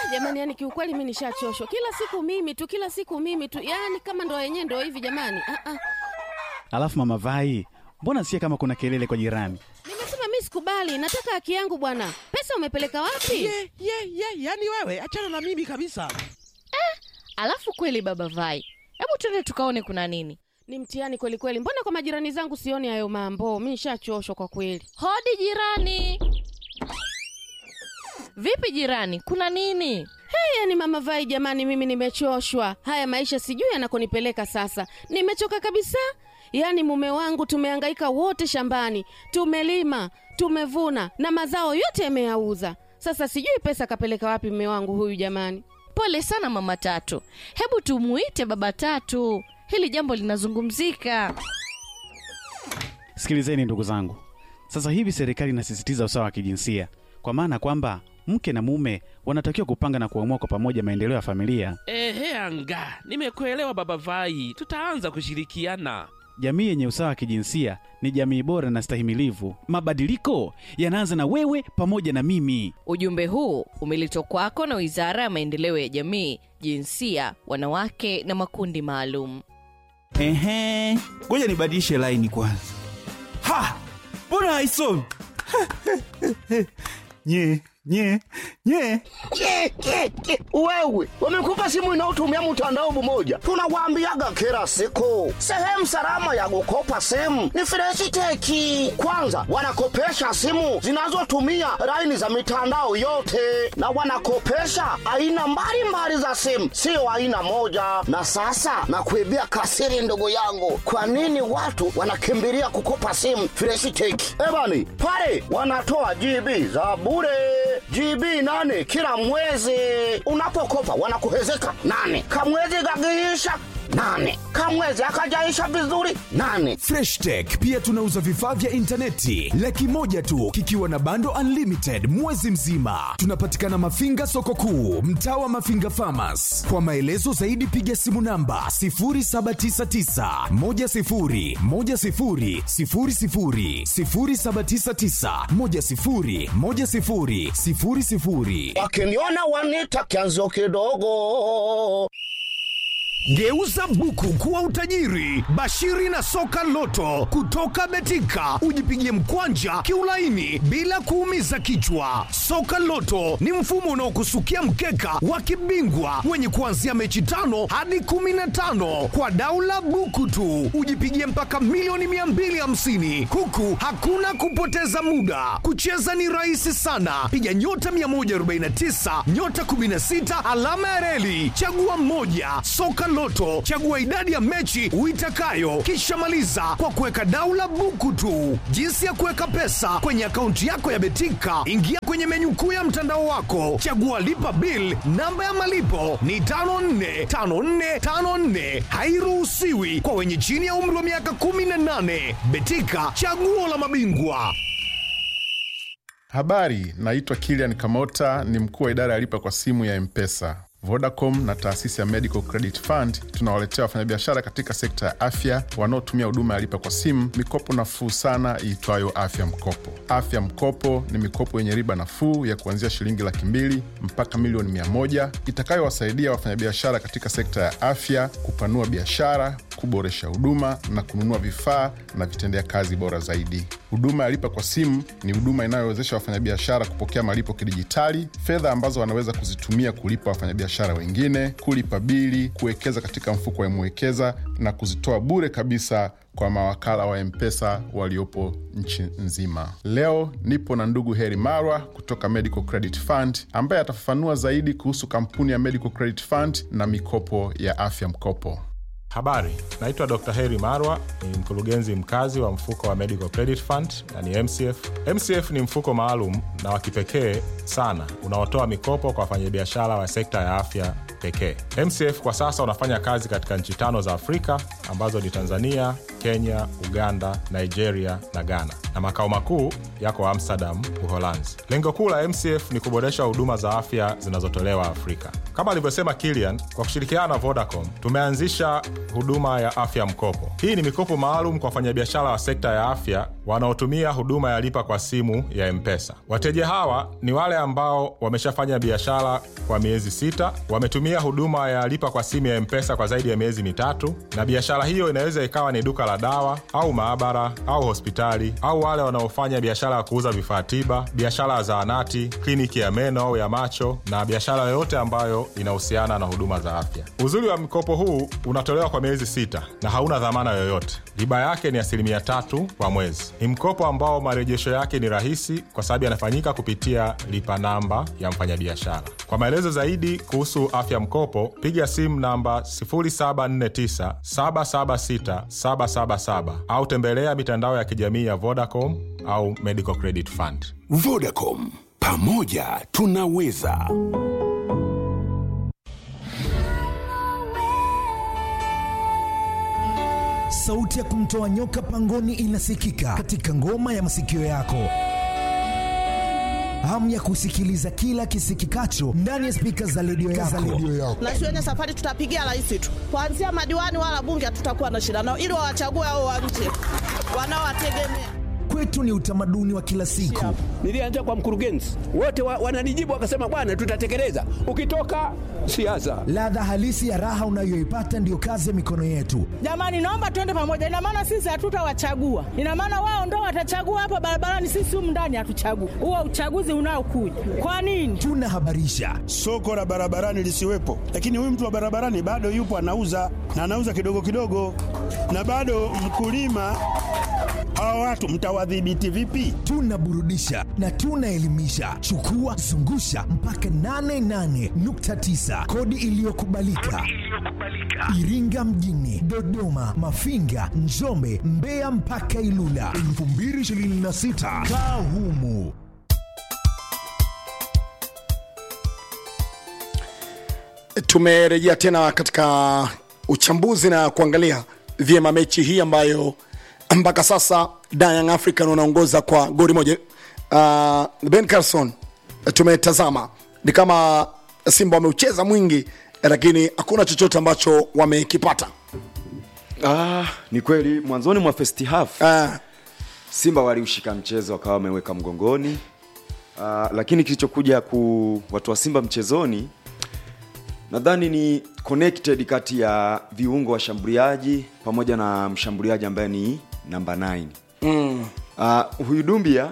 jamani, yani kiukweli mi nishachoshwa. Kila siku mimi tu, kila siku mimi tu, yani kama ndo yenyewe ndo hivi jamani. Ah, ah. Alafu mama Vai, mbona sikia kama kuna kelele kwa jirani? Nimesema mi sikubali, nataka haki yangu bwana. Pesa umepeleka wapi? ye ye ye yani wewe achana na mimi kabisa Alafu kweli baba Vai, hebu tuende tukaone kuna nini. Ni mtihani kweli kweli. Mbona kwa majirani zangu sioni hayo mambo? Mi nishachoshwa kwa kweli. Hodi jirani. Vipi jirani, kuna nini? Hey, yani mama Vai, jamani, mimi nimechoshwa. Haya maisha sijui yanakonipeleka sasa. Nimechoka kabisa. Yaani mume wangu tumehangaika wote shambani, tumelima, tumevuna na mazao yote yameyauza. Sasa sijui pesa kapeleka wapi mume wangu huyu jamani. Pole sana mama Tatu, hebu tumuite baba Tatu, hili jambo linazungumzika. Sikilizeni ndugu zangu, sasa hivi serikali inasisitiza usawa wa kijinsia, kwa maana kwamba mke na mume wanatakiwa kupanga na kuamua kwa pamoja maendeleo ya familia. ehe anga nimekuelewa baba vai tutaanza kushirikiana Jamii yenye usawa wa kijinsia ni jamii bora na stahimilivu. Mabadiliko yanaanza na wewe pamoja na mimi. Ujumbe huu umeletwa kwako na Wizara ya Maendeleo ya Jamii, Jinsia, Wanawake na Makundi Maalum. Ehe, ngoja nibadilishe laini kwanza. Ha, mbona haisomi? nye nye nye Ke, ke, ke. Wewe wamekupa simu inayotumia mtandao mmoja, tunawaambiaga kila siku, sehemu salama ya kukopa simu ni Freshiteki. Kwanza wanakopesha simu zinazotumia laini za mitandao yote, na wanakopesha aina mbalimbali za simu, sio aina moja. Na sasa nakuibia kasiri, ndugu yangu, kwa nini watu wanakimbilia kukopa simu Freshiteki? Ebani pale wanatoa GB za bure GB nane kila mwezi. Unapokopa wanakuhezeka nane, kamwezi kakiisha nane, kamwezi akajaisha vizuri nane. Fresh Tech pia tunauza vifaa vya intaneti laki moja tu kikiwa na bando unlimited mwezi mzima. Tunapatikana Mafinga soko kuu, mtaa wa Mafinga Farmers. Kwa maelezo zaidi piga simu namba 0799 10 10 00 0799 10 10 00. Wakiniona wanita kianzio kidogo. Geuza buku kuwa utajiri. Bashiri na soka loto kutoka Betika, ujipigie mkwanja kiulaini bila kuumiza kichwa. Soka loto ni mfumo unaokusukia mkeka wa kibingwa wenye kuanzia mechi tano hadi kumi na tano kwa daula buku tu, ujipigie mpaka milioni 250 huku hakuna kupoteza muda. Kucheza ni rahisi sana, piga nyota 149 nyota 16 alama ya reli, chagua mmoja. Soka Loto, chagua idadi ya mechi uitakayo, kisha maliza kwa kuweka daula buku tu. Jinsi ya kuweka pesa kwenye akaunti yako ya Betika, ingia kwenye menyu kuu ya mtandao wako, chagua lipa bill. Namba ya malipo ni 545454, hairuhusiwi kwa wenye chini ya umri wa miaka 18. Betika, chaguo la mabingwa. Habari, naitwa Kilian Kamota, ni mkuu wa idara ya lipa kwa simu ya Mpesa. Vodacom na taasisi ya Medical Credit Fund tunawaletea wafanyabiashara katika sekta ya afya wanaotumia huduma ya lipa kwa simu mikopo nafuu sana iitwayo Afya Mkopo. Afya Mkopo ni mikopo yenye riba nafuu ya kuanzia shilingi laki mbili mpaka milioni mia moja itakayowasaidia wafanyabiashara katika sekta ya afya kupanua biashara, kuboresha huduma na kununua vifaa na vitendea kazi bora zaidi. Huduma ya lipa kwa simu ni huduma inayowezesha wafanyabiashara kupokea malipo kidijitali, fedha ambazo wanaweza kuzitumia kulipa wafanyabiashara wengine, kulipa bili, kuwekeza katika mfuko wa Mwekeza na kuzitoa bure kabisa kwa mawakala wa Mpesa waliopo nchi nzima. Leo nipo na ndugu Heri Marwa kutoka Medical Credit Fund ambaye atafafanua zaidi kuhusu kampuni ya Medical Credit Fund na mikopo ya afya mkopo. Habari, naitwa Dr. Heri Marwa, ni mkurugenzi mkazi wa mfuko wa Medical Credit Fund na ni MCF. MCF ni mfuko maalum na wa kipekee sana unaotoa mikopo kwa wafanyabiashara wa sekta ya afya pekee. MCF kwa sasa unafanya kazi katika nchi tano za Afrika ambazo ni Tanzania, Kenya, Uganda, Nigeria na Ghana, na makao makuu yako Amsterdam, Uholanzi. Lengo kuu la MCF ni kuboresha huduma za afya zinazotolewa Afrika. Kama alivyosema Kilian, kwa kushirikiana na Vodacom tumeanzisha huduma ya afya mkopo. Hii ni mikopo maalum kwa wafanyabiashara wa sekta ya afya wanaotumia huduma ya lipa kwa simu ya Mpesa. Wateja hawa ni wale ambao wameshafanya biashara kwa miezi sita, wametumia huduma ya lipa kwa simu ya Mpesa kwa zaidi ya miezi mitatu, na biashara hiyo inaweza ikawa ni duka la dawa au maabara au hospitali, au wale wanaofanya biashara ya kuuza vifaa tiba, biashara ya zahanati, kliniki ya meno au ya macho, na biashara yoyote ambayo inahusiana na huduma za afya. Uzuri wa mkopo huu unatolewa kwa miezi sita na hauna dhamana yoyote. Riba yake ni asilimia tatu kwa mwezi. Ni mkopo ambao marejesho yake ni rahisi kwa sababu yanafanyika kupitia lipa namba ya mfanyabiashara. Kwa maelezo zaidi kuhusu afya mkopo, piga simu namba 0749 776 777 au tembelea mitandao ya kijamii ya Vodacom au Medical Credit Fund. Vodacom, pamoja tunaweza. Sauti ya kumtoa nyoka pangoni inasikika katika ngoma ya masikio yako. Hamu ya kusikiliza kila kisikikacho ndani ya spika za redio yako. na shuleni safari tutapigia rais tu, kuanzia madiwani wala bunge hatutakuwa na shida nao, ili wawachague hao wa nje wanaowategemea. Kwetu ni utamaduni wa kila siku. Nilianza kwa mkurugenzi, wote wa, wananijibu wakasema, bwana, tutatekeleza. Ukitoka siasa, Ladha halisi ya raha unayoipata ndiyo kazi ya mikono yetu. Jamani, naomba tuende pamoja. Ina maana sisi hatutawachagua, ina maana wao ndo watachagua hapa barabarani, sisi humu ndani hatuchagui. Huo uchaguzi unaokuja kwa nini? Tunahabarisha soko la barabarani lisiwepo, lakini huyu mtu wa barabarani bado yupo anauza na anauza kidogo kidogo, na bado mkulima. Hawa watu mtawadhibiti vipi? tunaburudisha na tunaelimisha. Chukua zungusha mpaka 88.9 kodi iliyokubalika Iringa mjini, Dodoma, Mafinga, Njombe, Mbeya mpaka Ilula 2026 kaa humu. Tumerejea tena katika uchambuzi na kuangalia vyema mechi hii ambayo mpaka sasa Young African wanaongoza kwa goli moja. Uh, Ben Carson tumetazama ni kama Simba wameucheza mwingi, lakini hakuna chochote ambacho wamekipata. Ah, ni kweli mwanzoni mwa first half ah. Simba waliushika mchezo wakawa wameweka mgongoni ah, lakini kilichokuja ku watu wa Simba mchezoni nadhani ni connected kati ya viungo washambuliaji pamoja na mshambuliaji ambaye ni namba 9 Mm. uh, huyu Dumbia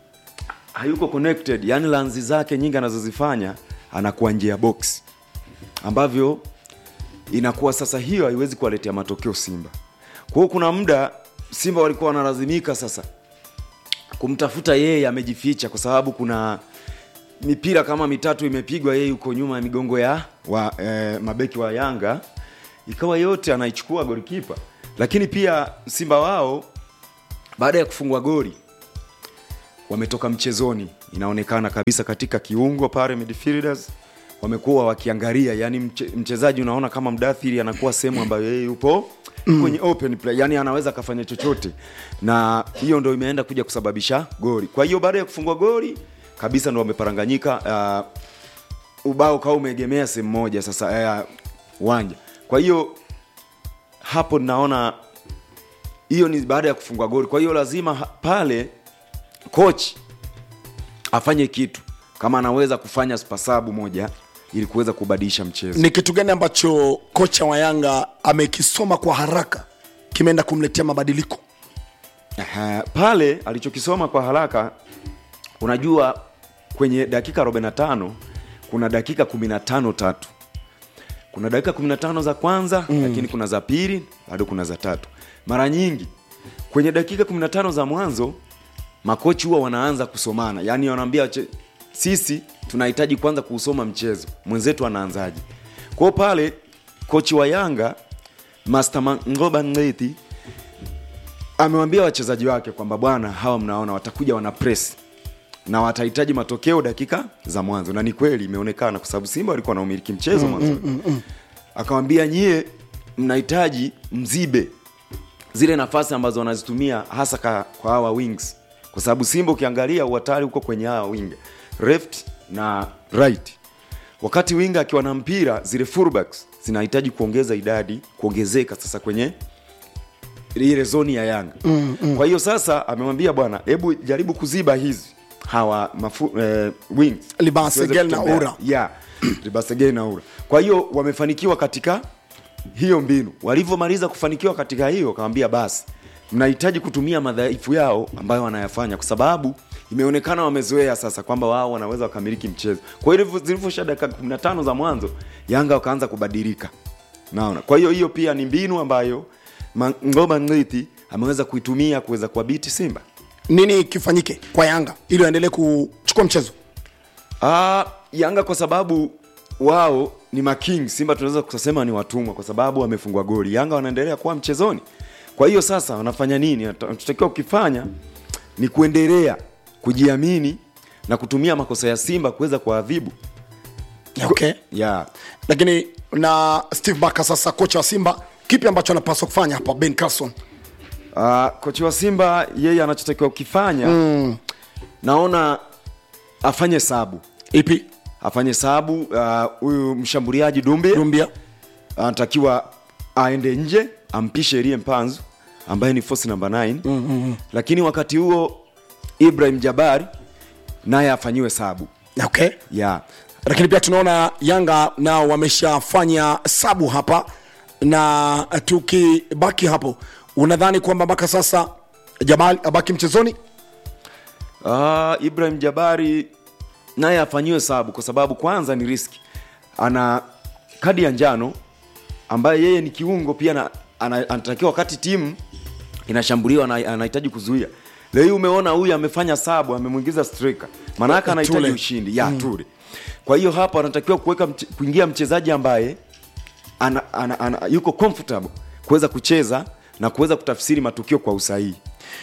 hayuko connected, yani lanzi zake nyingi anazozifanya anakuwa nje ya box, ambavyo inakuwa sasa hiyo haiwezi kuwaletea matokeo Simba. Kwa hiyo kuna muda Simba walikuwa wanalazimika sasa kumtafuta yeye amejificha, kwa sababu kuna mipira kama mitatu imepigwa, yeye yuko nyuma ya migongo ya wa, eh, mabeki wa Yanga, ikawa yote anaichukua golikipa. Lakini pia Simba wao baada ya kufungwa goli wametoka mchezoni, inaonekana kabisa katika kiungo pale midfielders wamekuwa wakiangalia, yani mche, mchezaji unaona kama mdathiri anakuwa sehemu ambayo yeye yupo Mm. kwenye open play, yani anaweza akafanya chochote, na hiyo ndo imeenda kuja kusababisha goli. Kwa hiyo baada ya kufungwa goli kabisa ndo wameparanganyika, uh, ubao kawa umeegemea sehemu moja sasa uh, uwanja. Kwa hiyo hapo naona hiyo ni baada ya kufungwa goli. Kwa hiyo lazima ha- pale coach afanye kitu, kama anaweza kufanya spasabu moja ili kuweza kubadilisha mchezo. Ni kitu gani ambacho kocha wa Yanga amekisoma kwa haraka kimeenda kumletea mabadiliko? Aha, pale alichokisoma kwa haraka, unajua kwenye dakika 45 kuna dakika 15 tatu, kuna dakika 15 za kwanza mm. lakini kuna za pili bado kuna za tatu. Mara nyingi kwenye dakika 15 za mwanzo makochi huwa wanaanza kusomana, yaani wanaambia wache- sisi tunahitaji kwanza kuusoma mchezo, mwenzetu anaanzaje. Kwa hiyo pale kochi wa Yanga Master Ngoba Ngeti amewambia wachezaji wake kwamba bwana, hawa mnaona watakuja wana press na watahitaji matokeo dakika za mwanzo, na ni kweli imeonekana, kwa sababu Simba walikuwa na umiliki mchezo Mm, mwanzo. mm, mm, mm. Akawambia nyie mnahitaji mzibe zile nafasi ambazo wanazitumia hasa ka, kwa hawa wings, kwa sababu Simba ukiangalia uhatari huko kwenye hawa wing left na right. Wakati winga akiwa na mpira, zile fullbacks zinahitaji kuongeza idadi, kuongezeka sasa kwenye ile zoni ya yanga Mm, mm. kwa hiyo sasa amemwambia bwana hebu jaribu kuziba hizi hawa mafu, eh, wings Libasegel Siweze na kutembea. Ura. yeah. Libasegel na ura kwa hiyo wamefanikiwa katika hiyo mbinu walivyomaliza kufanikiwa katika hiyo akamwambia basi mnahitaji kutumia madhaifu yao ambayo wanayafanya kwa sababu imeonekana wamezoea sasa kwamba wao wanaweza wakamiliki mchezo kwa hiyo ilivyo- zilivyosha dakika 15 za mwanzo yanga wakaanza kubadilika naona kwa hiyo hiyo pia ni mbinu ambayo Ma- ngoma ngiti ameweza kuitumia kuweza kuwabiti simba nini kifanyike kwa yanga ili waendelee kuchukua mchezo Ah, Yanga kwa sababu wao ni making, Simba tunaweza kusema ni watumwa kwa sababu wamefungwa goli. Yanga wanaendelea kuwa mchezoni. Kwa hiyo sasa wanafanya nini? Tutakiwa kukifanya ni kuendelea kujiamini na kutumia makosa ya Simba kuweza kuadhibu. okay. Yeah. lakini na steve baka sasa kocha wa simba kipi ambacho anapaswa kufanya hapa ben carson Uh, kocha wa Simba yeye anachotakiwa kukifanya mm. naona afanye sabu ipi afanye sabu ah, huyu uh, mshambuliaji Dumbia Dumbia anatakiwa aende nje ampishe Elie Mpanzu ambaye ni force number 9 mm, mm. lakini wakati huo Ibrahim Jabari naye afanyiwe sabu okay. yeah. lakini pia tunaona yanga nao wameshafanya sabu hapa na tukibaki hapo unadhani kwamba mpaka sasa jamal abaki mchezoni Uh, Ibrahim Jabari naye afanyiwe sabu kwa sababu kwanza ni riski, ana kadi ya njano ambaye yeye ni kiungo pia na, ana, anatakiwa wakati timu inashambuliwa na anahitaji kuzuia. Leo hii umeona huyu amefanya sabu, amemwingiza striker, maana yake anahitaji Tule. ushindi ya Mm. Ture. Kwa hiyo hapa anatakiwa kuweka mche, kuingia mchezaji ambaye ana, ana, ana, yuko comfortable kuweza kucheza na kuweza kutafsiri matukio kwa usahihi.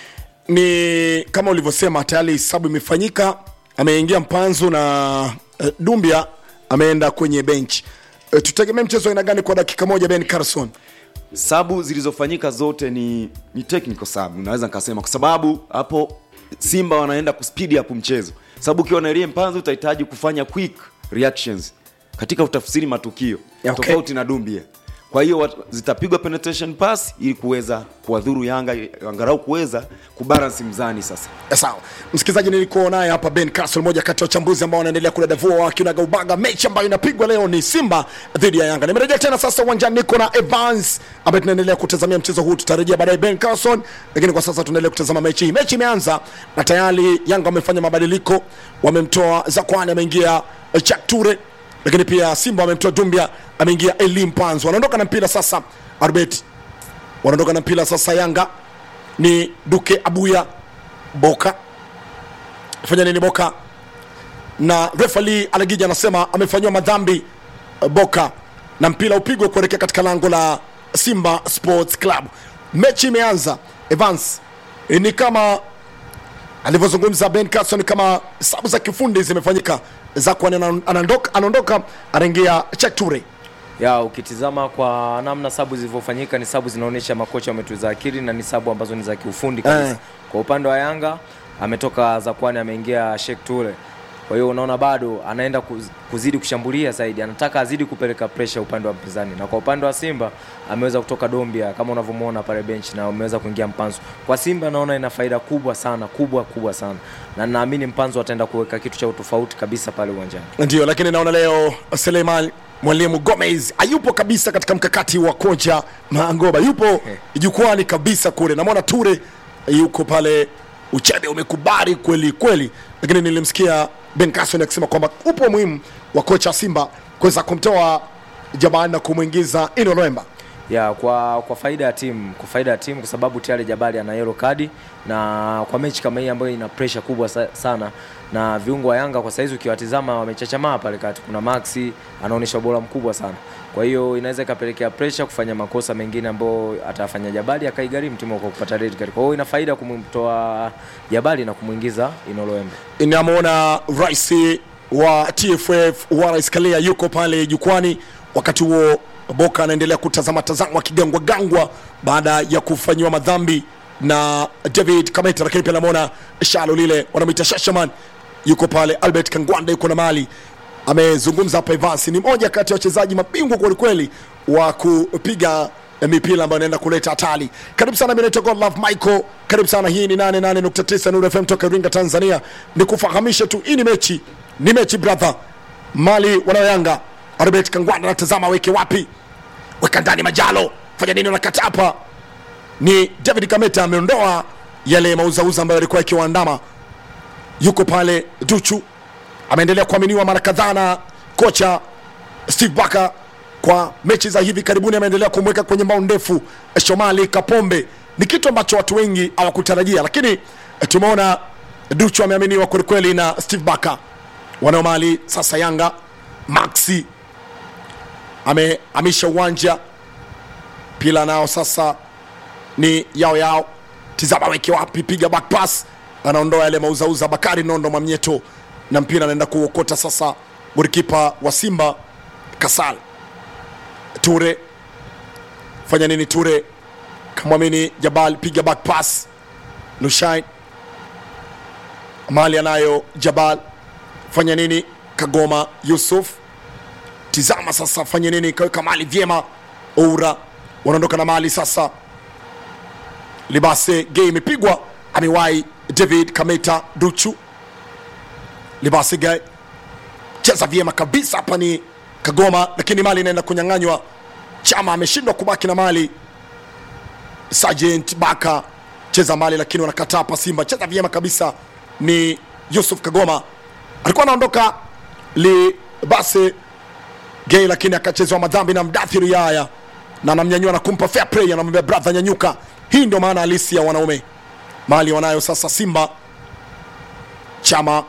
ni kama ulivyosema tayari sabu imefanyika ameingia mpanzu na uh, dumbia ameenda kwenye bench uh, tutegemee mchezo wa aina gani kwa dakika moja ben carson sabu zilizofanyika zote ni, ni technical sabu naweza nikasema kwa sababu hapo simba wanaenda kuspidi up mchezo sababu ukiwa na Elie mpanzo utahitaji kufanya quick reactions katika utafsiri matukio Okay. tofauti na dumbia kwa hiyo wat- zitapigwa penetration pass ili kuweza kuwadhuru yanga angalau kuweza kubalance mzani sasa sawa msikilizaji nilikuwa naye hapa ben carson moja kati ya wachambuzi ambao wanaendelea kudadavua wakinagaubaga mechi ambayo inapigwa leo ni simba dhidi ya yanga nimerejea tena sasa uwanjani niko na evans ambaye tunaendelea kutazamia mchezo huu tutarejea baadaye ben carson lakini kwa sasa tunaendelea kutazama mechi hii mechi imeanza na tayari yanga wamefanya mabadiliko wamemtoa zakwani ameingia eh, Jack ture lakini pia simba wamemtoa dumbia ameingia elim panzo wanaondoka na mpira sasa arbet wanaondoka na mpira sasa yanga ni duke abuya boka fanya nini boka na refali alagija anasema amefanyiwa madhambi eh, boka na mpira upigwe kuelekea katika lango la simba sports club mechi imeanza evans eh, ni kama alivyozungumza ben carson kama sabu za kifundi zimefanyika zakwan anaondoka anaondoka anaingia chakture ya ukitizama kwa namna sabu zilivyofanyika ni sabu zinaonyesha makocha wametuliza akili na ni sabu ambazo ni za kiufundi kabisa Eh. kwa upande wa yanga ametoka zakwani ameingia shek ture kwa hiyo unaona bado anaenda kuz- kuzidi kushambulia zaidi anataka azidi kupeleka presha upande wa mpinzani na kwa upande wa simba ameweza kutoka dombia kama unavyomwona pale bench na ameweza kuingia mpanzo kwa simba naona ina faida kubwa sana kubwa kubwa sana na naamini mpanzo ataenda kuweka kitu cha utofauti kabisa pale uwanjani ndio lakini naona leo suleiman mwalimu gomez hayupo kabisa katika mkakati wa kocha mangoba yupo jukwani kabisa kule namwona ture yuko pale uchebe umekubali kweli kweli lakini nilimsikia ben carson akisema kwamba upo muhimu wa kocha wa simba kuweza kumtoa jamani na kumwingiza inoloemba ya kwa kwa faida ya timu kwa faida ya timu kwa sababu tayari Jabali ana yellow kadi na kwa mechi kama hii ambayo ina pressure kubwa sa, sana na viungo wa Yanga kwa saizi ukiwatizama wamechachamaa pale kati. Kuna Maxi anaonyesha ubora mkubwa sana, kwa hiyo inaweza ikapelekea pressure kufanya makosa mengine ambayo atafanya Jabali akaigharimu timu kwa kupata red card. Kwa hiyo ina faida kumtoa Jabali na kumwingiza Inoloembe. inamwona rais wa tff warais kalia yuko pale jukwani wakati huo boka anaendelea kutazama tazama akigangwa gangwa baada ya kufanyiwa madhambi na david kameta lakini pia namwona shalo lile wanamwita shashaman yuko pale albert kangwanda yuko na mali amezungumza hapa evans ni moja kati ya wachezaji mabingwa kwelikweli wa kupiga eh, mipira ambayo inaenda kuleta hatari karibu sana mimi naitwa Godlove Michael karibu sana hii ni 88.9 Nuru FM toka Iringa Tanzania nikufahamishe tu hii ni mechi ni mechi brother mali wanaoyanga Arbet Kangwanda anatazama weke wapi weka ndani majalo fanya nini unakata hapa ni David Kameta ameondoa yale mauzauza ambayo alikuwa akiwaandama yuko pale Duchu ameendelea kuaminiwa mara kadhaa na kocha Steve Barker kwa mechi za hivi karibuni ameendelea kumweka kwenye mbao ndefu Shomali Kapombe. Ni kitu ambacho watu wengi hawakutarajia, lakini eh, tumeona Duchu ameaminiwa kwelikweli na Steve Barker. Wanaomali sasa Yanga Maxi amehamisha uwanja, pila nao sasa ni yao yao, tizama weke wapi, piga back pass, anaondoa yale mauzauza. Bakari Nondo Mamnyeto na mpira anaenda kuokota sasa, golikipa wa Simba Kasal Ture fanya nini? Ture kamwamini Jabal, piga back pass. Lushain mali anayo Jabal, fanya nini? Kagoma Yusuf, tizama sasa, fanya nini? Kaweka mali vyema. Oura wanaondoka na mali sasa. Libase gay imepigwa, amewahi David Kameta Duchu. Libase gay cheza vyema kabisa hapa ni Kagoma, lakini mali inaenda kunyang'anywa. Chama ameshindwa kubaki na mali. Sergeant Baka cheza mali, lakini wanakataa hapa. Simba cheza vyema kabisa, ni Yusuf Kagoma alikuwa anaondoka Libase Gay, lakini akachezwa madhambi na Mdathiri Yaya na anamnyanyua na kumpa fair play, anamwambia brother, nyanyuka. Hii ndio maana halisi ya wanaume. Mali wanayo sasa Simba. Chama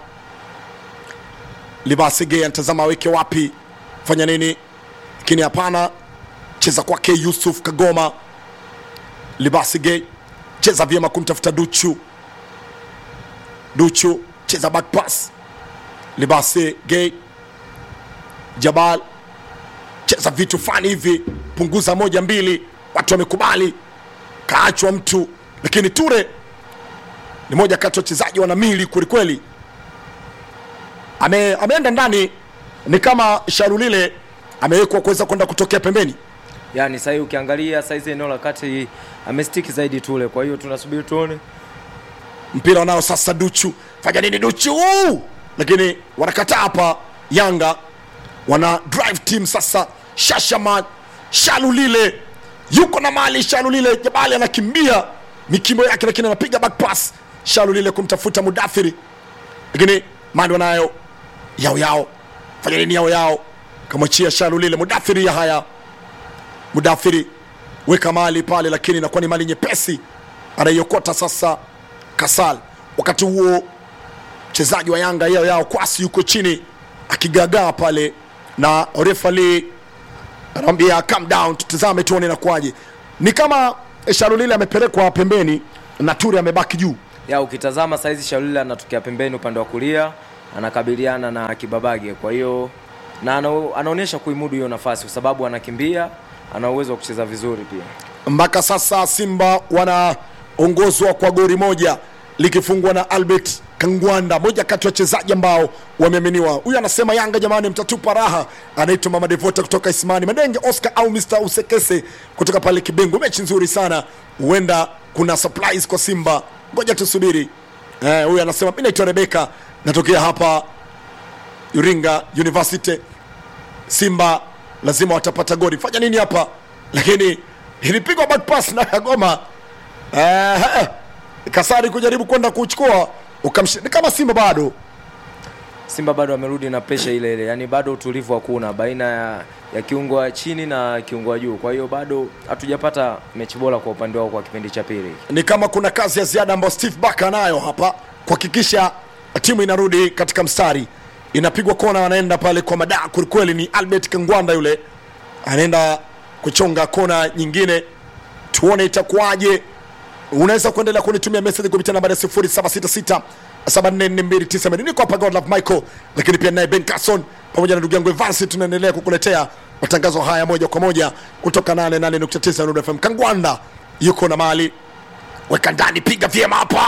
Libase Gay anatazama aweke wapi, fanya nini, lakini hapana, cheza kwake Yusuf Kagoma. Libase Gay cheza vyema kumtafuta Duchu. Duchu cheza back pass. Libase Gay Jabal cheza vitu fani hivi, punguza moja mbili, watu wamekubali, kaachwa mtu, lakini Ture ni moja kati ya wachezaji wana mili kwelikweli, ame, ameenda ndani, ni kama Sharulile amewekwa kuweza kwenda kutokea pembeni. yani sahii ukiangalia saizi eneo la kati amestiki zaidi Tule, kwa hiyo tunasubiri tuone mpira wanao sasa Duchu, fanya nini Duchu? Lakini wanakataa hapa. Yanga wana drive team sasa. Shashaman Shalulile yuko na mali. Shalulile Jabali anakimbia mikimbo yake, lakini anapiga back pass. Shalulile kumtafuta Mudathiri, lakini mali wanayo yao yao, fanya nini yao yao, kamwachia Shalulile. Mudathiri ya haya Mudathiri weka mali pale, lakini inakuwa ni mali nyepesi, anaiokota sasa Kasal. Wakati huo mchezaji wa Yanga yao yao Kwasi yuko chini akigagaa pale, na refali anamwambia calm down, tutazame tuone inakuwaje. Ni kama Sharulile amepelekwa pembeni na Ture amebaki juu. ya ukitazama saizi Shaulila anatokea pembeni upande wa kulia anakabiliana na Kibabage, kwa hiyo na ana- anaonyesha kuimudu hiyo nafasi kwa sababu anakimbia, ana uwezo wa kucheza vizuri pia. Mpaka sasa Simba wanaongozwa kwa goli moja likifungwa na Albert Kangwanda, moja kati ya wachezaji ambao wameaminiwa. Huyu anasema Yanga jamani, mtatupa raha. Anaitwa Mama Devota kutoka Isimani Madenge, Oscar au Mr Usekese kutoka pale Kibengo. Mechi nzuri sana, huenda kuna surprise kwa Simba, ngoja tusubiri. Eh, huyu anasema mimi naitwa Rebeka, natokea hapa Iringa University. Simba lazima watapata goli. Fanya nini hapa? Lakini ilipigwa back pass na Kagoma. Eh, Kasari kujaribu kwenda kuchukua ukamshi, ni kama Simba bado Simba bado amerudi na presha ile ile, yani bado utulivu hakuna baina ya, ya kiungo wa chini na kiungo wa juu. Kwa hiyo bado hatujapata mechi bora kwa upande wao kwa kipindi cha pili. ni kama kuna kazi ya ziada ambayo Steve Barker anayo hapa kuhakikisha timu inarudi katika mstari. Inapigwa kona, wanaenda pale kwa madaa kwelikweli. Ni Albert Kangwanda yule anaenda kuchonga kona nyingine, tuone itakuwaje. Unaweza kuendelea kunitumia message kupitia nambari ya 0766 744292. Niko hapa Godlove Michael, lakini pia naye Ben Carson pamoja na ndugu yangu Evans, tunaendelea kukuletea matangazo haya moja kwa moja kutoka 88.9 Nuru FM. Kangwanda yuko na mali, weka ndani, piga vyema hapa,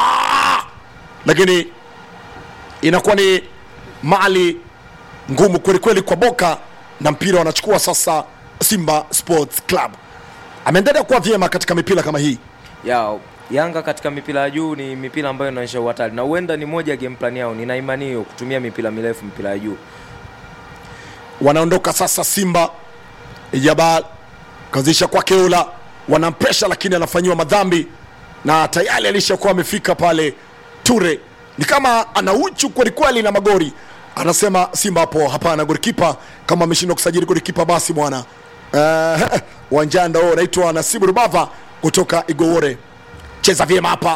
lakini inakuwa ni mali ngumu kwelikweli kwa Boka na mpira wanachukua sasa Simba Sports Club. ameendelea kuwa vyema katika mipira kama hii ya Yanga katika mipira ya juu ni mipira ambayo inaonyesha uhatari na huenda ni moja ya game plan yao. Nina imani hiyo kutumia mipira mirefu, mipira ya juu. wanaondoka sasa simba jabal kaanzisha kwake ula wanampresha lakini anafanyiwa madhambi na tayari alishakuwa amefika pale ture ni kama ana uchu kwelikweli na magori anasema simba hapo hapana golikipa kama ameshindwa kusajili golikipa basi bwana uh, uwanjani ndo naitwa nasibu rubava kutoka igowore cheza vyema hapa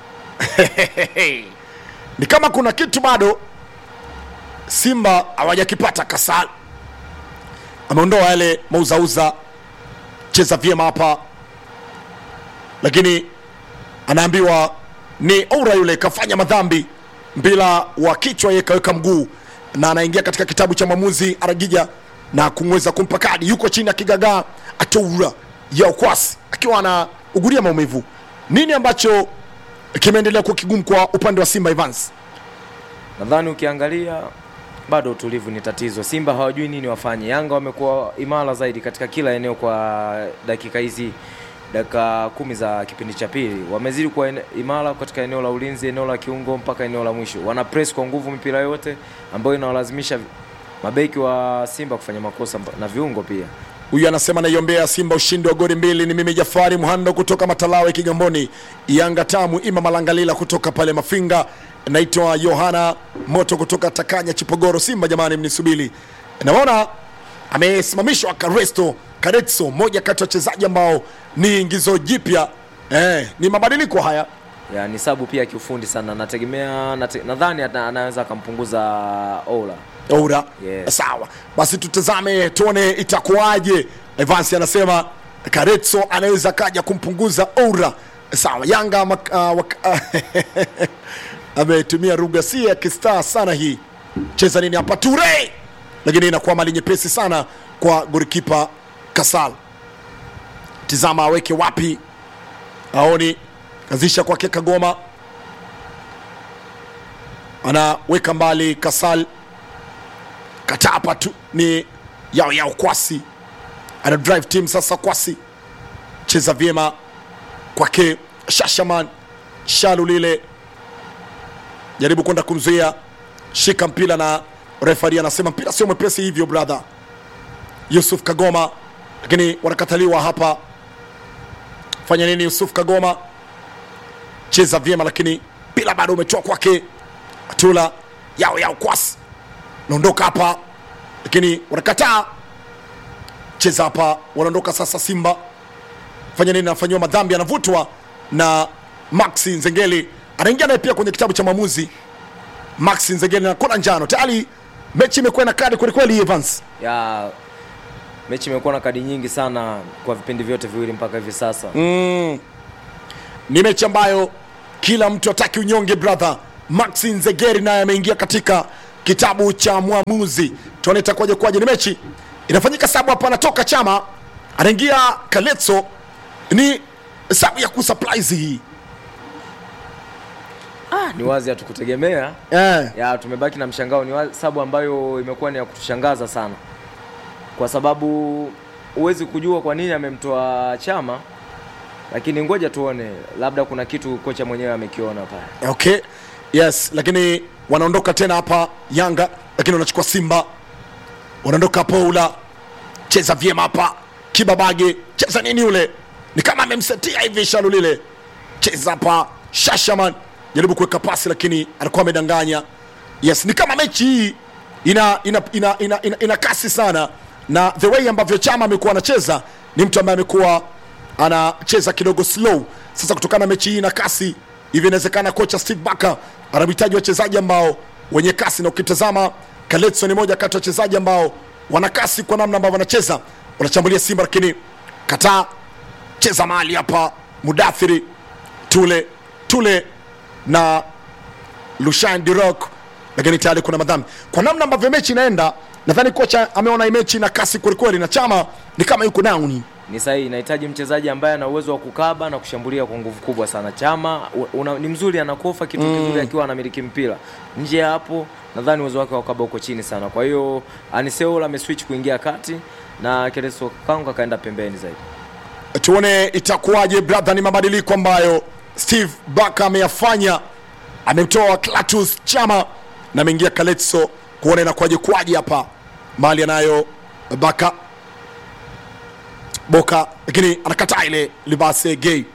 ni kama kuna kitu bado simba hawajakipata kasal ameondoa yale mauzauza cheza vyema hapa lakini anaambiwa ni ora yule kafanya madhambi mpira wa kichwa yeye kaweka mguu na anaingia katika kitabu cha mwamuzi aragija na kumweza kumpa kadi yuko chini akigagaa atoura ya ukwasi akiwa anauguria maumivu nini ambacho kimeendelea kuwa kigumu kwa upande wa simba evans Nadhani ukiangalia bado utulivu ni tatizo. Simba hawajui nini wafanye. Yanga wamekuwa imara zaidi katika kila eneo kwa dakika hizi dakika kumi za kipindi cha pili, wamezidi kuwa ene- imara katika eneo la ulinzi, eneo la kiungo mpaka eneo la mwisho. Wana press kwa nguvu mipira yote ambayo inawalazimisha mabeki wa Simba kufanya makosa mba- na viungo pia. huyu anasema naiombea simba ushindi wa goli mbili ni mimi jafari muhando kutoka matalawe kigamboni yanga tamu ima malangalila kutoka pale mafinga naitwa yohana moto kutoka takanya chipogoro simba jamani mnisubili naona amesimamishwa karesto karetso moja kati ya wachezaji ambao ni ingizo jipya eh, ni mabadiliko haya Ya, ni sabu pia kiufundi sana, nategemea nate, nadhani ata- anaweza akampunguza Ola. Oura. Yes. Sawa, basi tutazame tuone itakuwaje. Evans anasema Karetso anaweza kaja kumpunguza Oura. Sawa, Yanga mak, uh, wak, ametumia lugha si ya kistaa sana hii. Cheza nini hapa Ture, lakini inakuwa mali nyepesi sana kwa golikipa Kasal. Tizama aweke wapi, aoni kazisha kwake Kagoma, anaweka mbali Kasal katapa tu ni yao yao kwasi ana drive team sasa kwasi cheza vyema kwake shashaman shalu lile jaribu kwenda kumzuia shika mpira na refari anasema mpira sio mwepesi hivyo brother yusuf kagoma lakini wanakataliwa hapa fanya nini yusuf kagoma cheza vyema lakini mpira bado umetoa kwake tula yao yao kwasi naondoka hapa lakini wanakataa cheza hapa wanaondoka sasa simba fanya nini anafanyiwa madhambi anavutwa na maxi nzengeli anaingia naye pia kwenye kitabu cha maamuzi maxi nzengeli na kona njano tayari mechi imekuwa na kadi kwelikweli evans Ya mechi imekuwa na kadi nyingi sana kwa vipindi vyote viwili mpaka hivi sasa. mm. ni mechi ambayo kila mtu ataki unyonge brother maxi nzegeri naye ameingia katika kitabu cha mwamuzi tuone itakuwaje kwaje ni mechi inafanyika sabu hapa anatoka chama anaingia kaletso ni sabu ya kusurprise hii Ah, ni wazi hatukutegemea. eh. Ya tumebaki na mshangao, ni wazi- sabu ambayo imekuwa ni ya kutushangaza sana, kwa sababu huwezi kujua kwa nini amemtoa Chama, lakini ngoja tuone, labda kuna kitu kocha mwenyewe amekiona pale. okay yes lakini wanaondoka tena hapa yanga lakini wanachukua simba wanaondoka poula cheza vyema hapa kibabage cheza nini ule ni kama amemsetia hivi shalu lile cheza hapa shashaman jaribu kuweka pasi lakini alikuwa amedanganya yes ni kama mechi hii ina ina, ina, ina, ina, ina kasi sana na the way ambavyo chama amekuwa anacheza ni mtu ambaye amekuwa anacheza kidogo slow sasa kutokana na mechi hii na kasi hivi inawezekana kocha steve baka anahitaji wachezaji ambao wenye kasi na ukitazama kaletso ni moja kati ya wachezaji ambao wana kasi kwa namna ambavyo wanacheza wanachambulia simba lakini kataa cheza mali hapa mudathiri tule tule na lushan dirok lakini tayari kuna madhambi kwa namna ambavyo mechi inaenda nadhani kocha ameona hii mechi na kasi kwelikweli na chama ni kama yuko down Ni sahihi, inahitaji mchezaji ambaye ana uwezo wa kukaba na kushambulia kwa nguvu kubwa sana. Chama u- una, ni mzuri, anakofa kitu Mm. kizuri akiwa anamiliki mpira. Nje ya hapo, nadhani uwezo wake wa kukaba uko chini sana. Kwa hiyo Aniseola ameswitch kuingia kati na Kereso Kangu akaenda pembeni zaidi. tuone itakuwaje brother ni mabadiliko ambayo steve baka ameyafanya amemtoa clatus chama na ameingia kaletso kuona inakuwaje kwaje hapa mali anayo baka boka lakini anakataa ile libase gay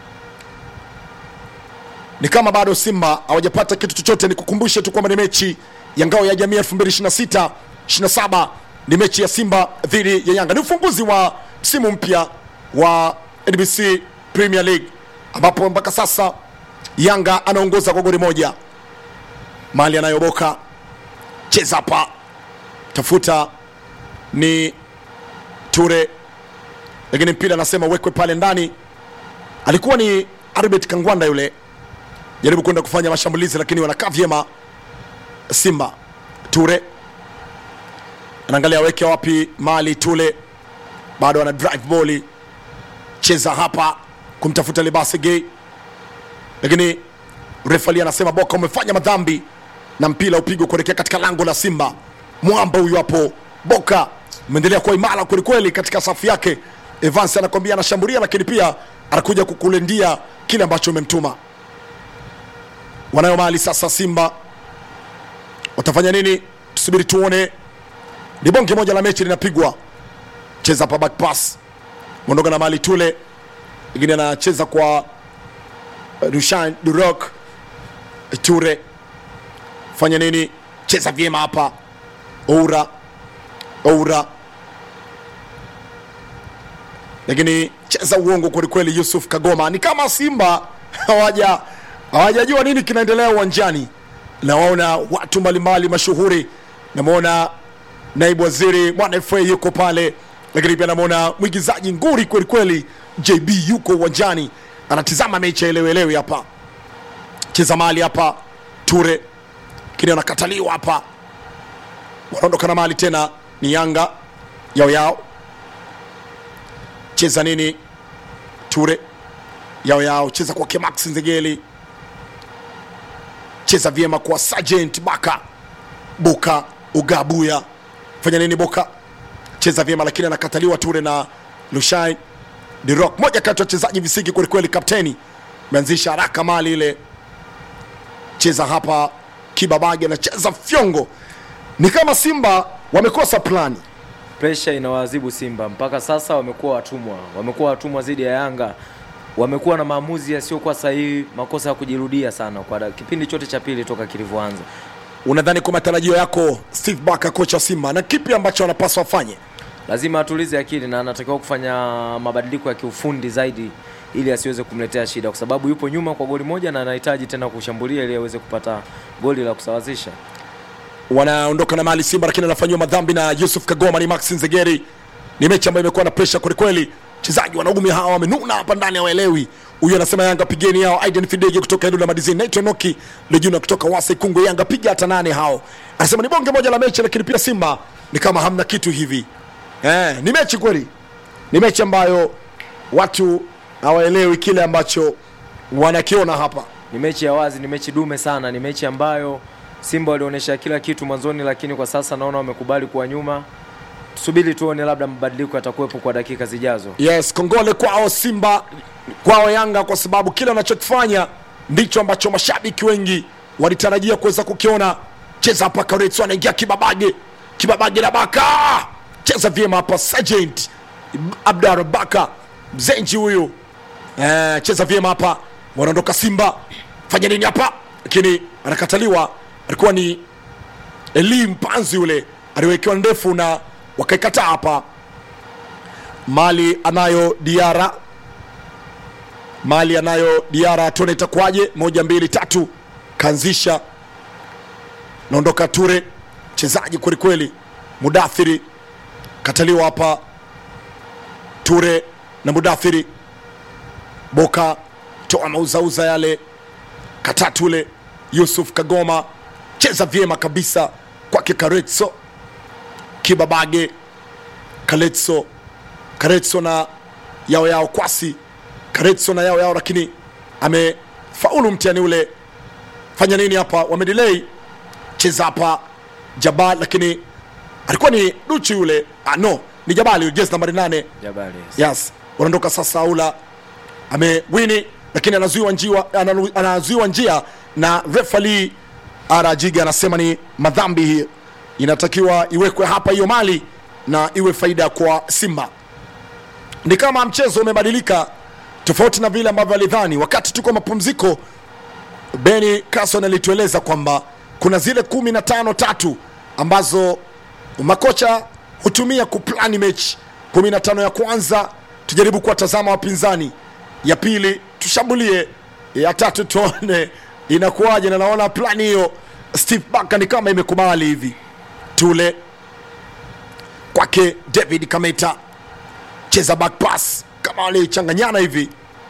ni kama bado simba hawajapata kitu chochote nikukumbushe tu kwamba ni mechi ya ngao ya jamii 2026 27 ni mechi ya simba dhidi ya yanga ni ufunguzi wa msimu mpya wa nbc premier league ambapo mpaka sasa yanga anaongoza kwa goli moja mali anayoboka cheza hapa tafuta ni ture lakini mpira anasema wekwe pale ndani alikuwa ni arbet kangwanda yule jaribu kwenda kufanya mashambulizi lakini wanakaa vyema simba ture anaangalia aweke wapi mali tule bado ana drive boli cheza hapa kumtafuta libase gay lakini refali anasema boka umefanya madhambi na mpira upigwa kuelekea katika lango la simba mwamba huyu hapo boka umeendelea kuwa imara kwelikweli katika safu yake evans anakwambia anashambulia lakini pia anakuja kukulendia kile ambacho umemtuma wanayo mali sasa simba watafanya nini tusubiri tuone ni bonge moja la mechi linapigwa cheza hapa back pass mondoka na mali tule lakini anacheza kwa uh, rushan durok ture fanya nini cheza vyema hapa oura oura lakini cheza uongo kwelikweli yusuf kagoma ni kama simba hawaja hawajajua nini kinaendelea uwanjani nawaona watu mbalimbali mashuhuri namwona naibu waziri mwana fa yuko pale lakini pia namwona mwigizaji nguri kwelikweli jb yuko uwanjani anatizama mechi aelewelewi hapa cheza mali hapa ture lakini anakataliwa hapa wanaondoka na mali tena ni yanga yao yao cheza nini ture yao yao cheza kwa kemax nzegeli cheza vyema kwa sergeant baka boka ugabuya fanya nini boka cheza vyema lakini anakataliwa ture na lushai de rock moja kati ya wachezaji visiki kwelikweli kapteni ameanzisha haraka mali ile cheza hapa kibabage anacheza fyongo ni kama simba wamekosa plani presha inawaadhibu simba mpaka sasa wamekuwa watumwa wamekuwa watumwa dhidi ya yanga wamekuwa na maamuzi yasiyokuwa sahihi makosa ya kujirudia sana kwa da- kipindi chote cha pili toka kilivyoanza unadhani kwa matarajio yako steve baka kocha wa simba na kipi ambacho anapaswa afanye lazima atulize akili na anatakiwa kufanya mabadiliko ya kiufundi zaidi ili asiweze kumletea shida kwa sababu yupo nyuma kwa goli moja na anahitaji tena kushambulia ili aweze kupata goli la kusawazisha wanaondoka na mali simba lakini anafanyiwa madhambi na yusuf kagoma ni max nzegeri ni mechi ambayo imekuwa na presha kwelikweli wachezaji wanaume hawa wamenuna hapa ndani hawaelewi huyu anasema yanga pigeni hao aiden fidege kutoka eneo la madizini naitwa noki lejuna kutoka wasa ikungu yanga piga hata nane hao anasema ni bonge moja la mechi lakini pia simba ni kama hamna kitu hivi eh, ni mechi kweli ni mechi ambayo watu hawaelewi kile ambacho wanakiona hapa ni mechi ya wazi ni mechi dume sana ni mechi ambayo simba walionyesha kila kitu mwanzoni lakini kwa sasa naona wamekubali kuwa nyuma tusubiri tuone labda mabadiliko yatakuwepo kwa dakika zijazo yes kongole kwao simba kwao yanga kwa sababu kile wanachokifanya ndicho ambacho mashabiki wengi walitarajia kuweza kukiona cheza hapa karetso anaingia kibabage kibabage na baka cheza vyema hapa sergeant abdar baka mzenji huyu eh, cheza vyema hapa wanaondoka simba fanya nini hapa lakini anakataliwa alikuwa ni eli mpanzi yule aliwekewa ndefu na wakaikataa hapa mali anayo diara mali anayo diara tuone itakuwaje moja mbili tatu kaanzisha naondoka ture mchezaji kwelikweli mudathiri kataliwa hapa ture na mudathiri boka toa mauzauza yale katatule yusuf kagoma cheza vyema kabisa kwake karetso kibabage kaletso karetso na yao yao kwasi karetso na yao yao lakini amefaulu mtihani ule fanya nini hapa wamedelay cheza hapa jabal lakini alikuwa ni duchi yule ah, no ni jabali jezi nambari nane jabali yes wanaondoka sasa aula amewini lakini anazuiwa njia, analu- anazuiwa njia na refali arajiga anasema ni madhambi hii inatakiwa iwekwe hapa hiyo mali na iwe faida kwa simba ni kama mchezo umebadilika tofauti na vile ambavyo alidhani wakati tuko mapumziko beni carson alitueleza kwamba kuna zile kumi na tano tatu ambazo makocha hutumia kuplani mechi kumi na tano ya kwanza tujaribu kuwatazama wapinzani ya pili tushambulie ya tatu tuone inakuwaje na naona plani hiyo steve baka ni kama imekubali hivi tule kwake david kameta cheza back pass kama walichanganyana hivi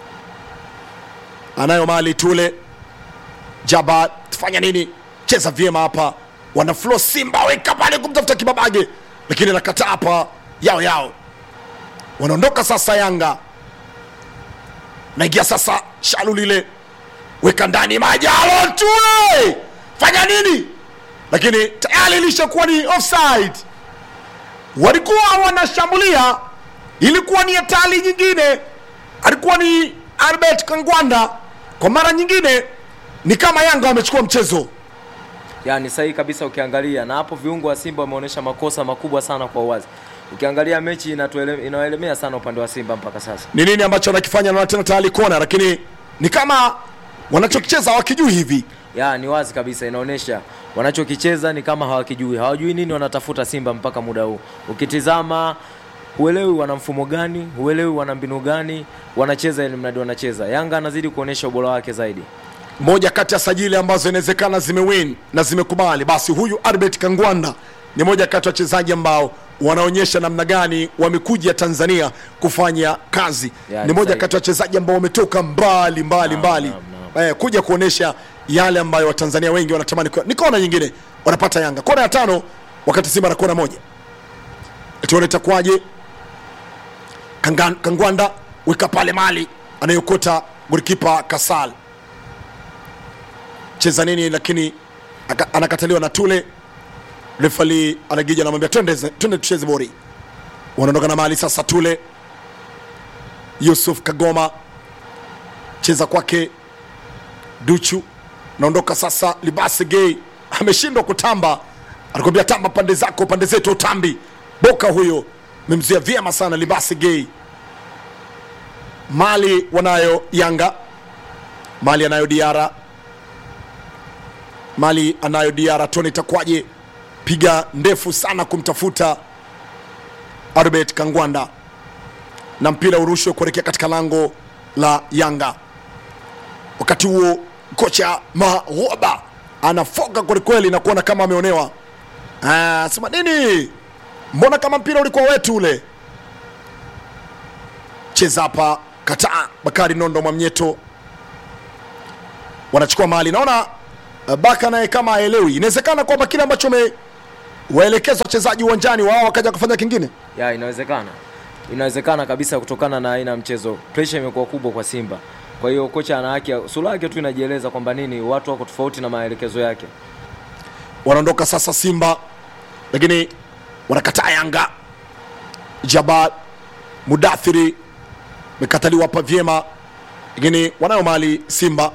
anayo mali tule jaba fanya nini cheza vyema hapa wana flo simba weka pale kumtafuta kibabage lakini anakataa hapa yao yao wanaondoka sasa yanga naingia sasa shalu lile weka ndani majalo tule fanya nini lakini tayari ilishakuwa ni offside walikuwa wanashambulia ilikuwa ni hatari nyingine alikuwa ni albert kangwanda kwa mara nyingine ni kama yanga wamechukua mchezo ya ni sahihi kabisa ukiangalia na hapo viungo wa simba wameonyesha makosa makubwa sana kwa uwazi ukiangalia mechi inatuele- inawaelemea sana upande wa simba mpaka sasa ni nini ambacho wanakifanya naona tena tayari kona lakini ni kama wanachokicheza wakijui hivi ya ni wazi kabisa inaonyesha wanachokicheza ni kama hawakijui hawajui nini wanatafuta simba mpaka muda huu ukitizama huelewi wana mfumo gani huelewi wana mbinu gani wanacheza ili mradi wanacheza yanga anazidi kuonyesha ubora wake zaidi moja kati ya sajili ambazo inawezekana zimewin na zimekubali basi huyu albert kangwanda ni moja kati ya wachezaji ambao wanaonyesha namna gani wamekuja tanzania kufanya kazi Ya, ni ni moja sahihi. kati ya wachezaji ambao wametoka mbali mbali mbali eh, kuja kuonyesha yale ambayo watanzania wengi wanatamani kuwa- ni kona nyingine wanapata yanga kona ya tano wakati simba na kona moja tuone itakuwaje Kangan- kangwanda weka pale mali anayokota golikipa kasal cheza nini lakini aka- anakataliwa na tule refali anagija anamwambia twende twende tucheze bori wanaondoka na mali sasa tule yusuf kagoma cheza kwake duchu naondoka sasa libasi gay ameshindwa kutamba anakwambia tamba pande zako pande zetu utambi boka huyo memzuia vyema sana libasi gay mali wanayo yanga mali anayo diara mali anayo diara toni itakuwaje piga ndefu sana kumtafuta albert kangwanda na mpira urushwe kuelekea katika lango la yanga wakati huo kocha mahoba anafoka kwelikweli na kuona kama ameonewa Ah, sema nini mbona kama mpira ulikuwa wetu ule cheza hapa kataa bakari nondo mwamnyeto wanachukua mali naona uh, baka naye kama aelewi inawezekana kwamba kile ambacho waelekeza wachezaji uwanjani wao wakaja kufanya kingine ya inawezekana inawezekana kabisa kutokana na aina ya mchezo pressure imekuwa kubwa kwa simba kwa hiyo kocha ana haki ya- sura yake tu inajieleza kwamba nini watu wako tofauti na maelekezo yake wanaondoka sasa simba lakini wanakataa yanga jabal mudathiri mekataliwa hapa vyema lakini wanayo mali simba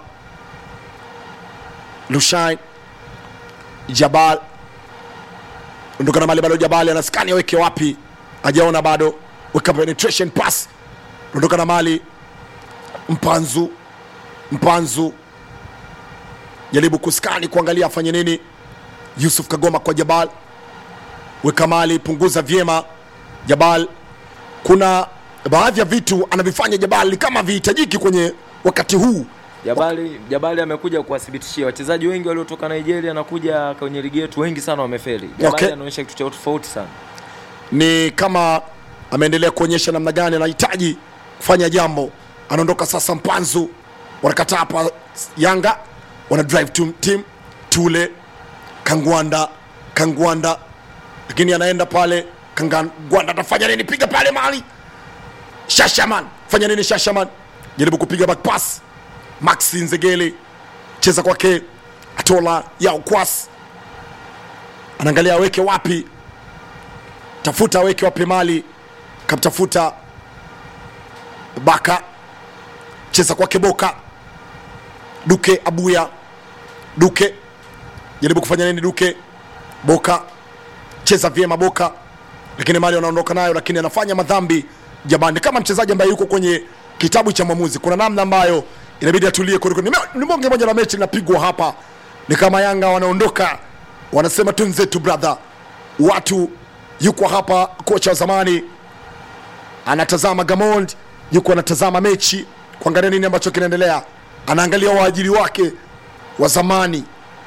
lushain jabal ondoka na mali bado jabali anaskani aweke wapi ajaona bado weka penetration pass ondoka na mali mpanzu mpanzu jaribu kuskani kuangalia afanye nini yusuf kagoma kwa jabal weka mali punguza vyema jabal kuna baadhi ya vitu anavifanya jabal ni kama vihitajiki kwenye wakati huu jabali jabali amekuja kuwathibitishia wachezaji wengi waliotoka nigeria na kuja kwenye ligi yetu wengi sana wamefeli jabali Okay. anaonyesha kitu cha tofauti sana ni kama ameendelea kuonyesha namna gani anahitaji kufanya jambo anaondoka sasa mpanzu wanakataa hapa yanga wana drive to team tule kangwanda kangwanda lakini anaenda pale kangwanda atafanya nini piga pale mali shashaman fanya nini shashaman jaribu kupiga back pass maxi nzegeli cheza kwake atola ya ukwas anaangalia aweke wapi tafuta aweke wapi mali kamtafuta baka cheza kwake boka duke abuya duke jaribu kufanya nini duke boka cheza vyema boka lakini mali anaondoka nayo lakini anafanya madhambi jamani kama mchezaji ambaye yuko kwenye kitabu cha mwamuzi kuna namna ambayo inabidi atulie kuliko ni ni bonge moja la mechi linapigwa hapa ni kama yanga wanaondoka wanasema tunzetu brother watu yuko hapa kocha wa zamani anatazama gamond yuko anatazama mechi kuangalia nini ambacho kinaendelea anaangalia waajiri wake wa zamani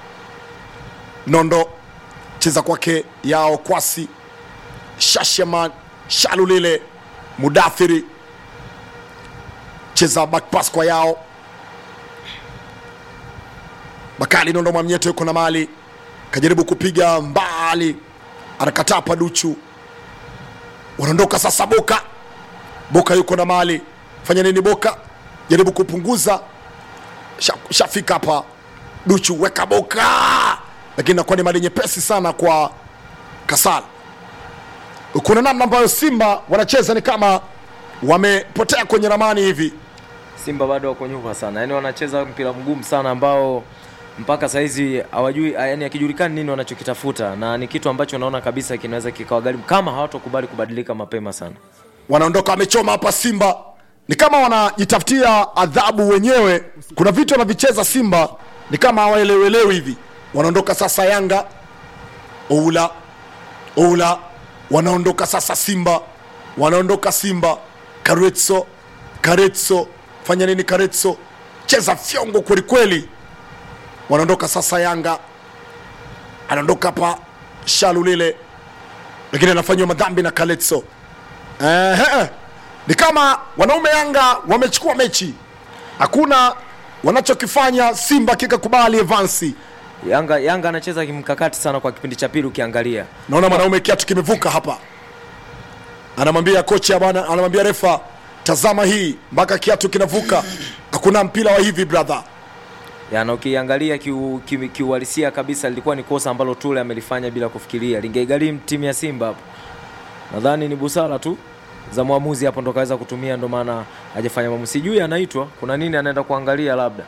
nondo cheza kwake yao kwasi shashaman shalulile mudathiri cheza back pass kwa yao bakali nondo mwamnyeto yuko na mali kajaribu kupiga mbali anakataa paduchu wanaondoka sasa boka boka yuko na mali fanya nini boka jaribu kupunguza Sha- shafika hapa duchu weka boka lakini nakuwa ni mali nyepesi sana kwa kasal kuna namna ambayo simba wanacheza ni kama wamepotea kwenye ramani hivi Simba bado wako nyuma sana, yaani wanacheza mpira mgumu sana ambao mpaka saizi hawajui, yani akijulikani nini wanachokitafuta, na ni kitu ambacho naona kabisa kinaweza kikawagharimu kama hawatokubali kubadilika mapema sana. wanaondoka wamechoma hapa simba ni kama wanajitafutia adhabu wenyewe kuna vitu wanavicheza simba ni kama hawaelewelewi hivi wanaondoka sasa yanga oula oula wanaondoka sasa simba wanaondoka simba karetso karetso fanya nini karetso cheza fyongo kwelikweli wanaondoka sasa yanga anaondoka hapa shalulile lakini anafanywa madhambi na kaletso Ehe. ni kama wanaume yanga wamechukua mechi hakuna wanachokifanya simba kikakubali evansi Yanga Yanga anacheza kimkakati sana kwa kipindi cha pili ukiangalia. naona mwanaume kiatu kimevuka hapa anamwambia kocha bwana anamwambia refa tazama hii mpaka kiatu kinavuka hakuna mpira wa hivi brother Ya, na ukiangalia kiu- kiu- kiuhalisia kabisa lilikuwa ni kosa ambalo Tule amelifanya bila kufikiria, lingeigharimu timu ya Simba hapo. Nadhani ni busara tu za mwamuzi hapo ndo kaweza kutumia, ndo maana hajafanya maamuzi. Sijui anaitwa kuna nini, anaenda kuangalia labda.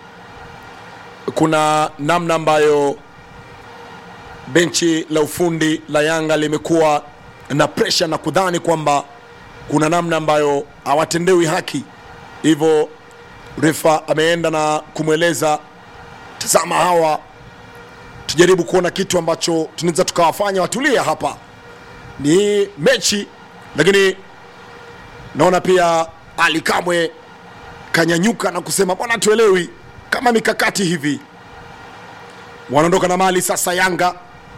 kuna namna ambayo benchi la ufundi la yanga limekuwa na presha na kudhani kwamba kuna namna ambayo hawatendewi haki hivyo refa ameenda na kumweleza tazama hawa tujaribu kuona kitu ambacho tunaweza tukawafanya watulia hapa ni mechi lakini naona pia ali kamwe kanyanyuka na kusema bwana tuelewi kama mikakati hivi wanaondoka na mali sasa yanga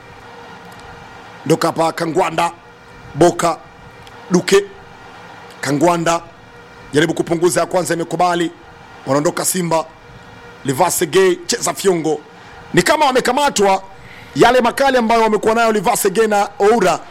ndoka hapa kangwanda boka duke kangwanda jaribu kupunguza ya kwanza imekubali wanaondoka simba livase gay cheza fyongo ni kama wamekamatwa yale makali ambayo wamekuwa nayo livase gay na oura